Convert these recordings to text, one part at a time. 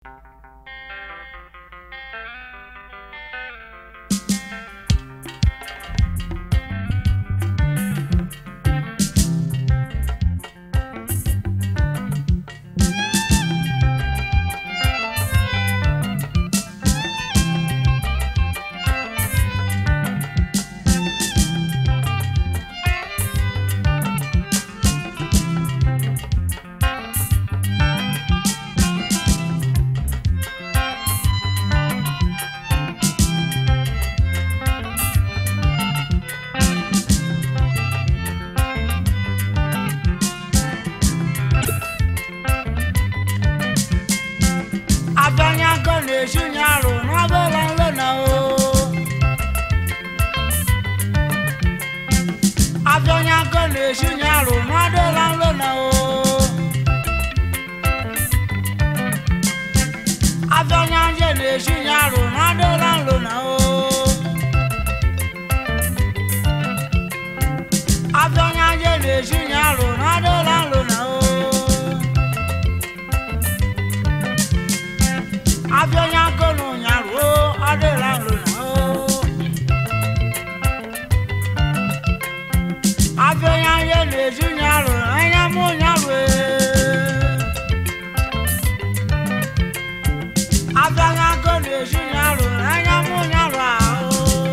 abịanyago na-eju nye arụ n'ọbụla nlo na o abịanyago na-eju nye arụ n'ọdụla nlo na o abịanyanje na-eju nye arụ n'ọdụla nlo na o abịanyanje na-eju nye arụ n'ọdụla nlo na o abịanya gonu nyaruo adịla nro na o abịanya ihe na-eju nyarụ anya mụ nyaru abịanya go na-eju nyarụ anya mụ nyaru ahụ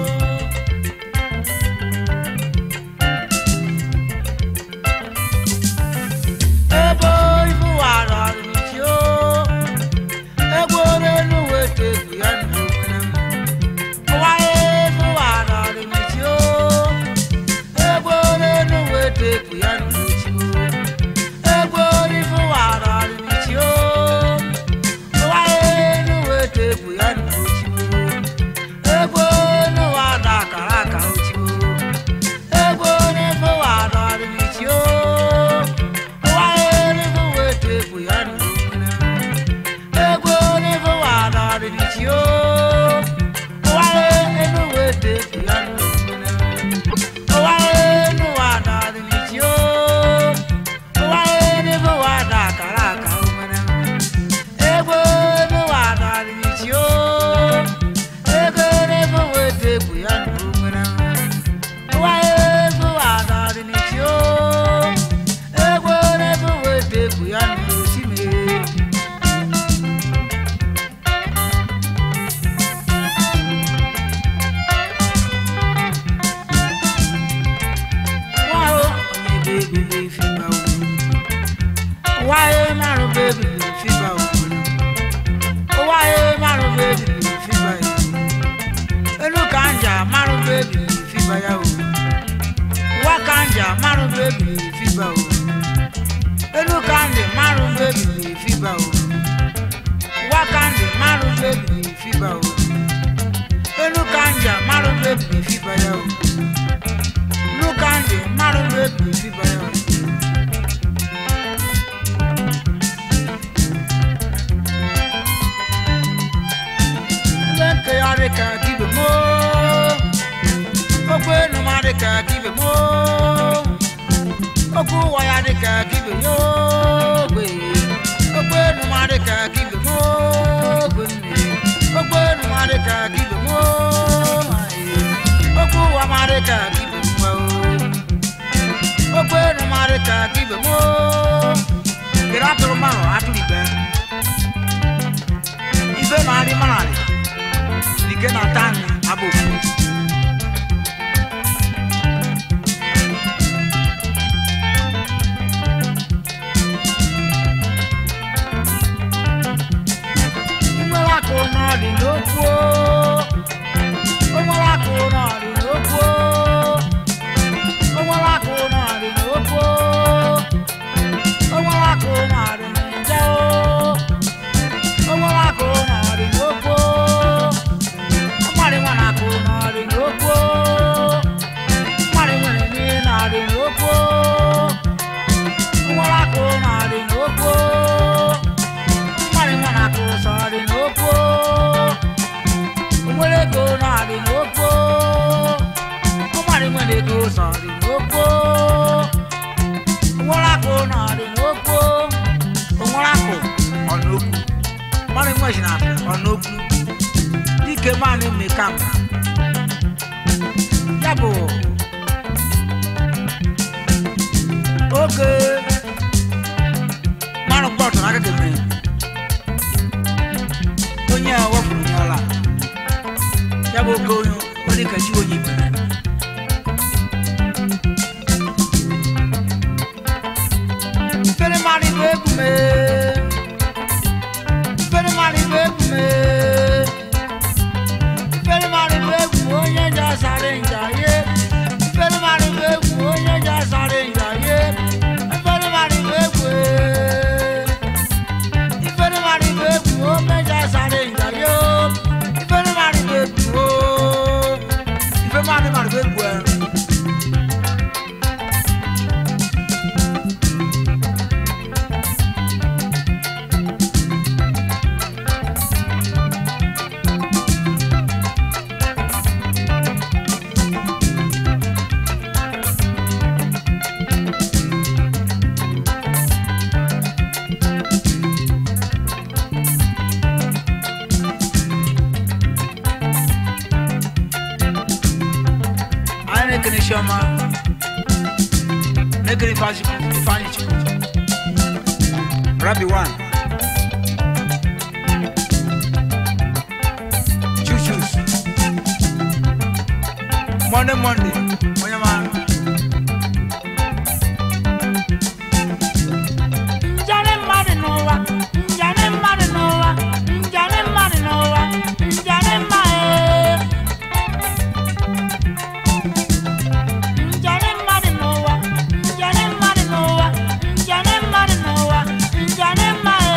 ebe ibu wara ọdịnichi o egboro elu weta egwu ya n'onwere m ụwaye ebe wara ọdịnichi o egboro elu weta egwu ya n'ochi o egboro ibu wara ọdịnichi o ụwaye elu weta egwu ya n'ochi o egboro wada akara aka ochi o egboro ibu wara ọdịnichi o ụwaye elu weta egwu ya n'onwere m egwu n'ifu wada ọdịnichi o ụwaye enu wete efu ya n'omume ụwaye enu wada ọdịnichi o ụwaye n'ifu wada akara aka omere egwu enu wada ọdịnichi o ego n'ifu wete efu ya n'omere ụwaye efu wada ọdịnichi o egwu n'ifu wete efu ya n'osimiri Wáyé márùn bébì ní fíbà òkúrò. Wáyé márùn bébì ní fíbà yìí. Inú kànjà márùn bébì ní fíbà yà o. Wá kànjà márùn bébì ní fíbà o. Inú kànjà márùn bébì ní fíbà o. Wá kànjà márùn bébì ní fíbà o. Inú kànjà márùn bébì ní fíbà yà o. Inú kànjà márùn bébì ní fíbà yà o. Leke ya dị ka kibe mo Okwu enu ma dị ka kibe mo Okwu ụwa ya dị ka kibe yo gbe Okwu enu ma dị ka kibe mo gbe nne Okwu enu ma dị ka kibe mo aye. Okwu ụwa ma dị ka kibe mo Okwu enu ma dị ka kibe mo Kere atụrụ mmanụ atụrụ ibe Ibe na-adị mmanụ Nike na tani abofu. Nwere akụ n'ọdị n'okwu o. O nwere akụ n'ọdị n'okwu o. O nwere akụ n'ọdị n'okwu o. O nwere akụ n'ọdị n'nje o. O nwere akụ n'ọdị n'okwu o. Mmadụ nwere akụ n'ọdị n'okwu o. Mmadụ nwere nri n'ọdị n'okwu o. O nwere akụ n'ọdị n'okwu o. Mmadụ nwere akụ sọ dị n'okwu o. O nwere ego n'ọdị n'okwu o. Mmadụ nwere ego sọ dị n'okwu o. O nwere akụ n'ọdị n'okwu o. O nwere akụ ọ n'okwu. mmanụ nwe si na ọnụokwu dike mmanụ eme kam ya bụ oge mmanụ gbọtụ n'aka gị onye a wepụrụ onye ọla ya bụ oge onye ọ dị ka chi onye ikpere Fere mari be kume. Fere mari be kume. Fere mari be kume onye ja sare nja ye. Fere mari be kume onye ja sare nja ye. Fere mari be kume. Fere mari be kume onye ja sare nja ye. Fere mari be kume. Fere mari mari be kume. anyị na-ekene chiọma na-ekene Ifeanyị- ifeanyị chukwu rabi wan chuchus monde monde onye ma njane mmadụ n'ụwa njane mmadụ n'ụwa njane mmadụ n'ụwa njane mmadụ Njane mmadụ n'ụwa, njane mmadụ n'ụwa, njane mmadụ n'ụwa, njane mmadụ.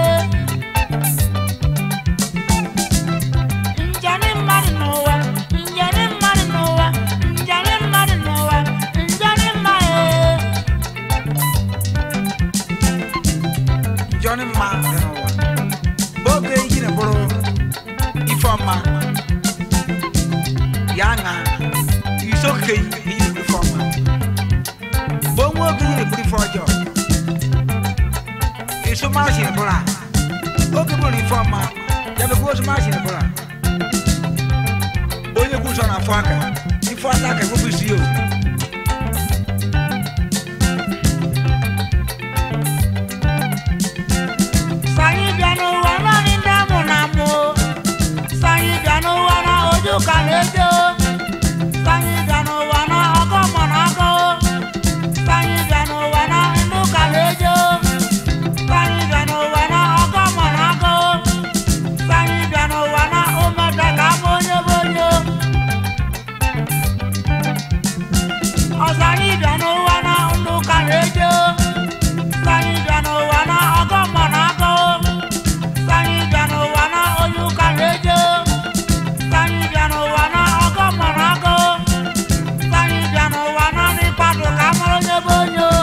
Njane mmadụ n'ụwa, njane mmadụ n'ụwa, njane mmadụ n'ụwa, njane mmadụ. Njane mmadụ n'ụwa. Oge iji na bụrụ ife ọma ya ṅa isoke iyi ife ọma bụ onwe oge yiri bụrụ ife ọjọọ iso maasị bụrụ a oge bụrụ ife ọma ya bụ ozu maasị bụrụ a onye kwụ nsọ na afọ aka ife ata aka ewepụ isi ya o Sanyi bịa n'ụwa naanị ndị amụ na amụ Sanyi bịa n'ụwa na ojú ka na-eje o Sanyi bịa n'ụwa na ọgọ mọ na agọ o Sanyi bịa n'ụwa na ndụ ka na-eje o Sanyi bịa n'ụwa na ọgọ mọ na agọ o Sanyi bịa n'ụwa na ụmụda ka abụ onye bụ onye o Ọsanyi bịa n'ụwa na ndụ ka na-eje o Sanyi bịa n'ụwa na ọgọ mọ na agọ o Sanyi bịa n'ụwa na onye ụka na-eje o Sanyi bịa n'ụwa na ọgọ mọ na agọ o Sanyi bịa n'ụwa na n'ịkpadụ ka mara onye bụ onye o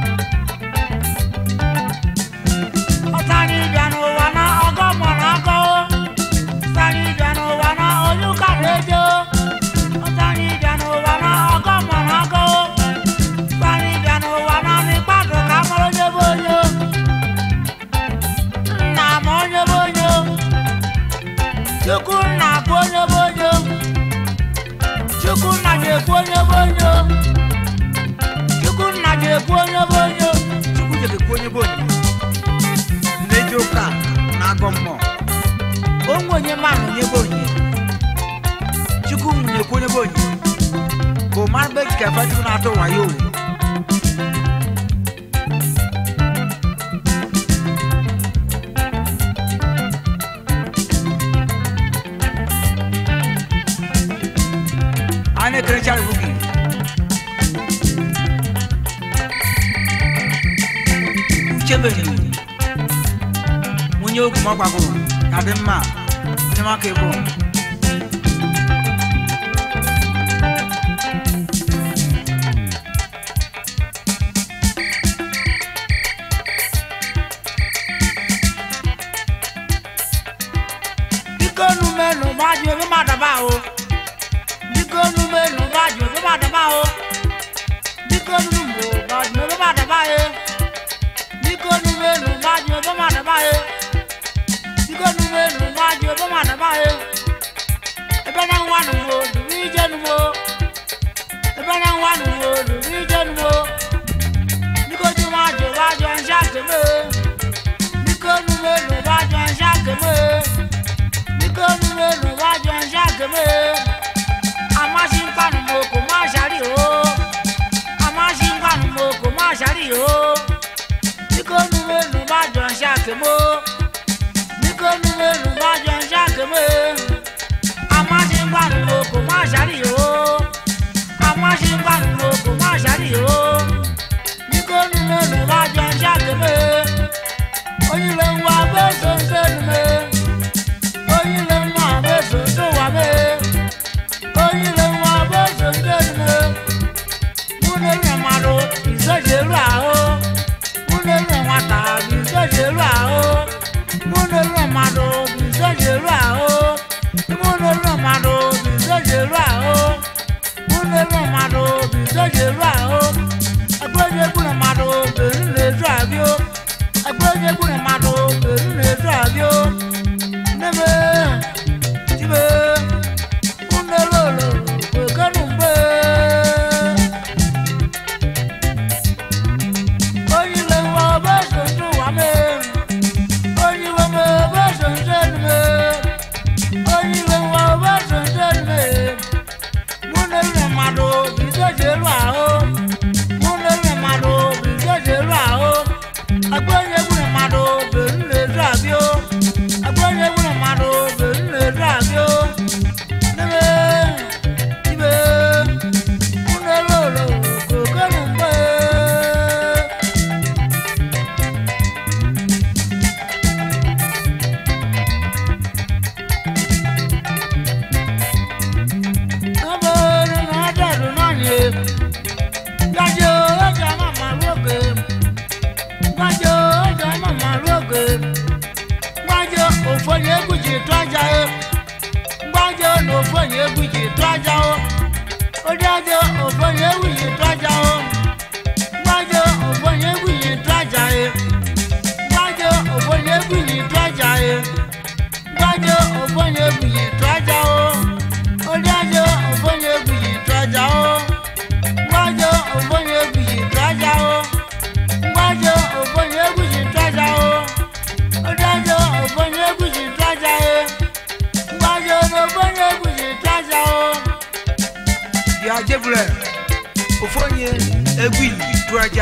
Sanyi bịa n'ụwa na ọgọ mọ na agọ o Sanyi bịa n'ụwa na onye ụka na-eje o Sanyi bịa n'ụwa na ọgọ mọ na agọ o Sanyi bịa n'ụwa na n'ịkpadụ ka mara onye bụ onye o nna m onye bụ onye o chukwu nna bụ onye bụ onye o chukwu nna ga-ekwu onye bụ onye o chukwu nna ga-ekwu onye bụ onye o chukwu ga-ekwu onye bụ onye na-eji ụka na-agọ mmụọ onwe onye mmanụ onye bụ onye chukwu na-ekwu onye bụ onye bụ mmanụ be ka efe chukwu na-atụ wayo o anyị na-ekerecha iwu gị uche mere nwunye ogu ma ọ gbagoro ya dị mma onye maka ebo biko numenu gbaju ebe madaba o biko numenu gbaju ebe madaba o biko numu gbaju ebe madaba e biko numenu gbaju ebe madaba e biko mo ebe na nwa nu mo lùrí jẹnu mo níkojú má jò bá jọ ń ṣàkémé níkónú mélòó bá jọ ń ṣàkémé níkónú mélòó bá jọ ń ṣàkémé amáṣínkànnù mo kò má ṣàrí o amáṣínkànnù mo kò má ṣàrí o níkónú mélòó bá jọ ń ṣàkémó níkónú mélòó bá jọ ń ṣàkémé amáṣínkànnù mo kò má ṣàrí o amáṣínkànnù mo kò má ṣàrí o níkónú mélòó bá jọ ń ṣàkémé oyin lè ń wá bẹ́ẹ̀ sọ́nsẹ́ nu mi oyin lè ń wá bẹ́ẹ̀ sọ́nsẹ́ wà mí oyin lè ń wá bẹ́ẹ̀ sọ́nsẹ́ nu mi múlẹ̀ rẹ̀ máa lo ìṣèjì rà ó múlẹ̀ rẹ̀ máa tà bí ìṣèjì rà ó múlẹ̀ rẹ̀ máa lo bí ìṣèjì rà ó múlẹ̀ rẹ̀ máa lo bí ìṣèjì rà ó múlẹ̀ rẹ̀ máa lo bí ìṣèjì rà ó ẹgbẹ́ kúrẹ̀ máa lo bẹ̀rù lè dùn àbí ó ẹgbẹ́ kúrẹ̀ máa lo bẹ̀rù lè dùn àbí ó níbi jíbe múlẹ̀ lòlò kò kẹ́nu gbé. oyin lè wọ bá ṣoṣo wà mí oyin wọ mọ bá ṣoṣo ni mi oyin lè wọ bá ṣoṣo ni mi múlẹ̀ rẹ̀ máa lo bí ṣèṣe rà ó múlẹ̀ rẹ̀ máa lo bí ṣèṣe rà ó agbóyèwúrẹ̀ máa lo bẹ̀rù lè dùn àbí ó agbóyèwúrẹ̀ máa lo bẹ̀rù lè dùn àbí ó níbi níbi múlẹ̀ lòlò kò kẹ́nu gbé. Ọbẹ̀rẹ̀ náà dẹ̀rù náà ni. Gbàjọ́ ọjà màmá lóge. Gbàjọ́ ọjà màmá lóge. Gbàjọ́ òfòyè egwuji tó ajá o. Gbàjọ́ na òfòyè egwuji tó ajá o. Odájọ́ òfòyè egwuji tó ajá o. Gbàjọ́ òfòyè egwuji tó ajá o. Gbàjọ́ òfòyè egwuji tó ajá o. Gbàjọ́ òfòyè egwuji tó ajá o odájọ́ òfóyè gbìyì tọ́jà ó gbájọ́ òfóyè gbìyì tọ́jà ó gbájọ́ òfóyè gbìyì tọ́jà ó odájọ́ òfóyè gbìyì tọ́jà ó gbájọ́ òfóyè gbìyì tọ́jà ó. bia jevulɛ ofonye egui duraja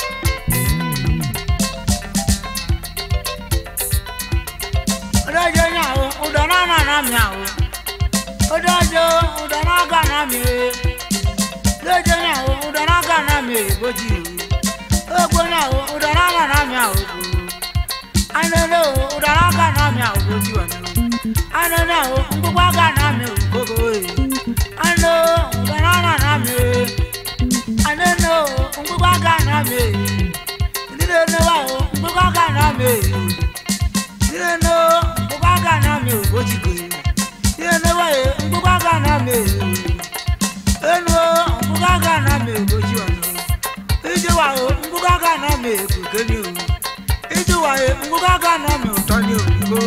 odájọ́ náà ó ọ̀dọ́nà nànà mi àwọ̀ odájọ́ ọ̀dọ́nà gànà mi lójó náà ó ọ̀dọ́nà gànà mi bójì ogbó náà ó ọ̀dọ́nà nànà mi àwọ̀ anolo ọ̀dọ́nà gànà mi àwọ̀ bójì wà nínú anolo ńgbógbá gànà mi ò gbogbo yìí ano ọ̀dọ́nà nànà mi anolo ńgbógbá gànà mi nílé níwá ó ńgbógbá gànà mi nílé ní ńgbógbá gànà mi ò bójì gbé nílé níwá yẹ ńgbógbá gànà mi enu ńgbógbá gànà mi ò bójì wà nínú ije wa o ńgbógbá gànà mi kò kéde o ije wa yẹ ńgbógbá gànà mi ò tọ́ ní òyìnbó.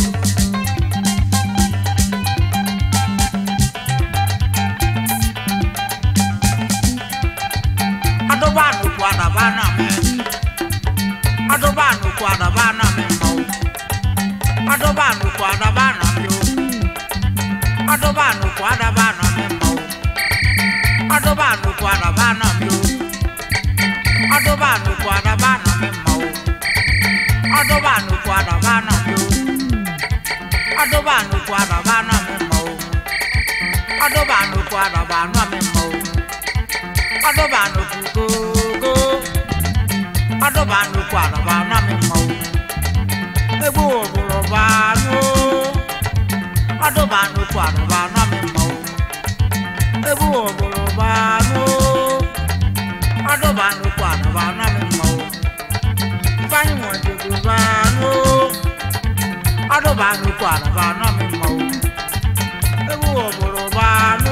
adọba ànùkù àdàbà náà mi adọba ànùkù àdàbà náà mi mọ o adọba ànùkù àdàbà náà mi o adọba ànùkù àdàbà náà mi mọ o adọba ànùkù àdàbà náà mi o adọba ànùkù àdàbà náà mi mọ o adọba ànùkù àdàbà náà mi o adọba ànùkù àdàbà náà mi mọ o adọba ànùkù àdàbà náà mi mọ o adọba nnukwu gogo adọba nnukwu adọba na mi mọ o egbu obodo baanụ adọba nnukwu adọba na mi mọ o egbu obodo baanụ adọba nnukwu adọba na mi mọ o ifeanyi nwedego baanụ adọba nnukwu adọba na mi mọ o egbu obodo baanụ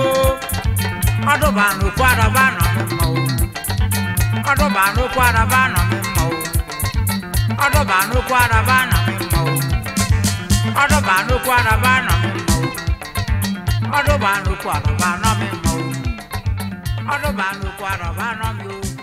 ọdụba nnukwu adaba nọ m mma o ọdụba nnukwu adaba nọ m mma o ọdụba nnukwu adaba nọ m mma o ọdụba nnukwu adaba nọ m mma o ọdún bá ń lukú àrọ̀bá náà mi mọ̀ o ọdún bá ń lukú àrọ̀bá náà mi o